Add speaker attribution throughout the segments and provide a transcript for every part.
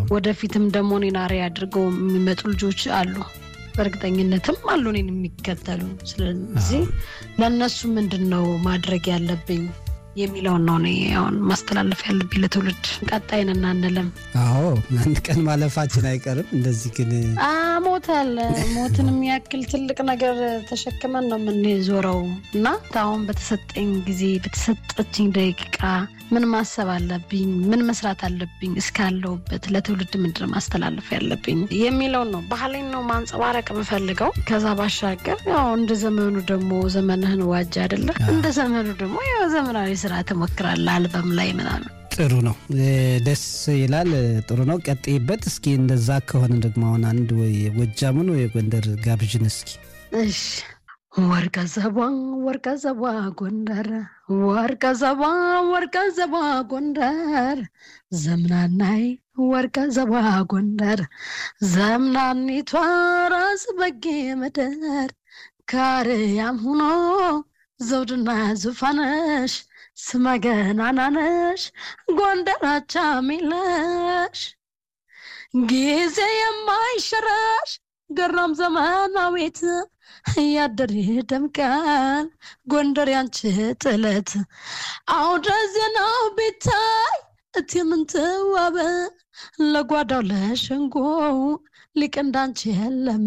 Speaker 1: ወደፊትም ደግሞ እኔን አርአያ አድርገው የሚመጡ ልጆች አሉ። በእርግጠኝነትም አሉ እኔን የሚከተሉ። ስለዚህ ለእነሱ ምንድን ነው ማድረግ ያለብኝ የሚለውን ነው እኔ አሁን ማስተላለፍ ያለብኝ ለትውልድ። ቀጣይን እናንልም።
Speaker 2: አዎ አንድ ቀን ማለፋችን አይቀርም። እንደዚህ ግን
Speaker 1: ሞት አለ። ሞትን የሚያክል ትልቅ ነገር ተሸክመን ነው የምንዞረው እና አሁን በተሰጠኝ ጊዜ በተሰጠችኝ ደቂቃ ምን ማሰብ አለብኝ? ምን መስራት አለብኝ? እስካለሁበት ለትውልድ ምንድን ነው ማስተላለፍ ያለብኝ የሚለውን ነው ባህሌን ነው ማንጸባረቅ የምፈልገው። ከዛ ባሻገር ያው እንደ ዘመኑ ደግሞ ዘመንህን ዋጅ አይደለ? እንደ ዘመኑ ደግሞ ያው ዘመናዊ ስራ ትሞክራለህ አልበም ላይ ምናምን
Speaker 2: ጥሩ ነው፣ ደስ ይላል። ጥሩ ነው፣ ቀጥይበት። እስኪ እንደዛ ከሆነ ደግሞ አሁን አንድ ወይ ጎጃሙን ወይ ጎንደር ጋብዥን እስኪ።
Speaker 1: እሺ ወርቀ ዘቧ ወርቀ ዘቧ ጎንደር ወርቀ ዘቧ ወርቀ ዘቧ ጎንደር ዘምናናይ ወርቀ ዘቧ ጎንደር ዘምናኒቷ ራስ በጌ ምድር ካርያም ሁኖ ዘውድና ዙፋነሽ ስመገናናነሽ ጎንደራቻ ሚለሽ ጊዜ የማይሸረሽ ገራም ዘመናዊት እያደር ደምቃል ጎንደር ያንቺ ጥለት አውደ ዜናው ቢታይ እቲ ምንትዋበ ለጓዳው ለሸንጎው ሊቅ እንዳንቺ የለም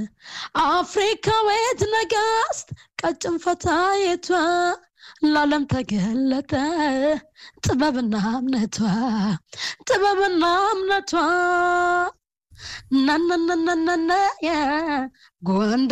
Speaker 1: አፍሪካዊት ነጋስት ቀጭን ፈታየቷ ለዓለም ተገለጠ ጥበብና እምነቷ ጥበብና እምነቷ ናናናናናና ጎንደር